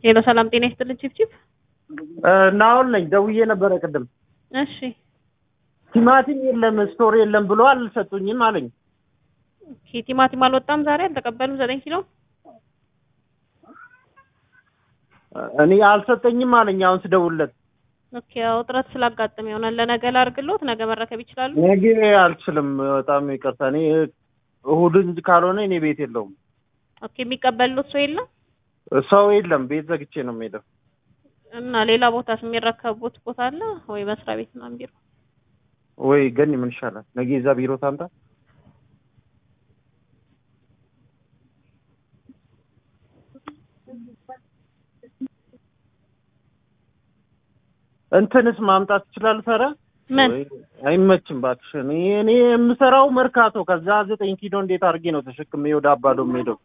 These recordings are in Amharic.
ሄሎ ሰላም ጤና ይስጥልን ቺፕቺፕ። ናሁን ነኝ። ደውዬ ነበረ ቅድም። እሺ ቲማቲም የለም ስቶር የለም ብሎ አልሰጡኝም አለኝ። ኦኬ ቲማቲም አልወጣም ዛሬ አልተቀበሉም ዘጠኝ ኪሎ እኔ አልሰጠኝም አለኝ። አሁን ስደውልለት ኦኬ ያው እጥረት ስላጋጠመ ይሆናል ለነገ ላድርግሎት ነገ መረከብ ይችላሉ ነገ አልችልም። በጣም ይቅርታ። እኔ እሑድ እንጂ ካልሆነ እኔ ቤት የለውም ኦኬ የሚቀበሉት ሰው የለም ሰው የለም። ቤት ዘግቼ ነው የምሄደው። እና ሌላ ቦታ የሚረከቡት ቦታ አለ ወይ መስሪያ ቤት ምናምን ቢሮ ወይ ገኒ ምን ይሻላል? ነገ እዛ ቢሮ ታምጣ። እንትንስ ማምጣት ትችላል? ሰረ ምን አይመችም እባክሽ። እኔ እኔ የምሰራው መርካቶ፣ ከዛ ዘጠኝ ኪሎ እንዴት አድርጌ ነው ተሸክሜ ወደ አባዶ የምሄደው?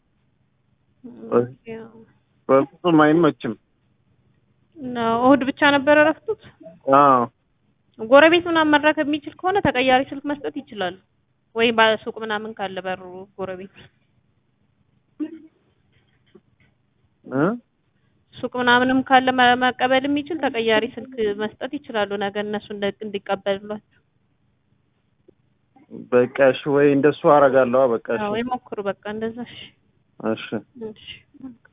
በፍጹም አይመችም። ነው እሑድ ብቻ ነበረ እረፍቱት። አዎ ጎረቤት ምናምን መረከብ የሚችል ከሆነ ተቀያሪ ስልክ መስጠት ይችላሉ ወይ በሱቅ ምናምን ካለ በሩ ጎረቤት እ ሱቅ ምናምንም ካለ መ- መቀበል የሚችል ተቀያሪ ስልክ መስጠት ይችላሉ። ነገ እነሱ እንደ- እንዲቀበሉላቸው በቃ እሺ፣ ወይ እንደሱ አደርጋለሁ። በቃ እሺ፣ ወይ ሞክሩ። በቃ እንደዛ እሺ። እሺ። እሺ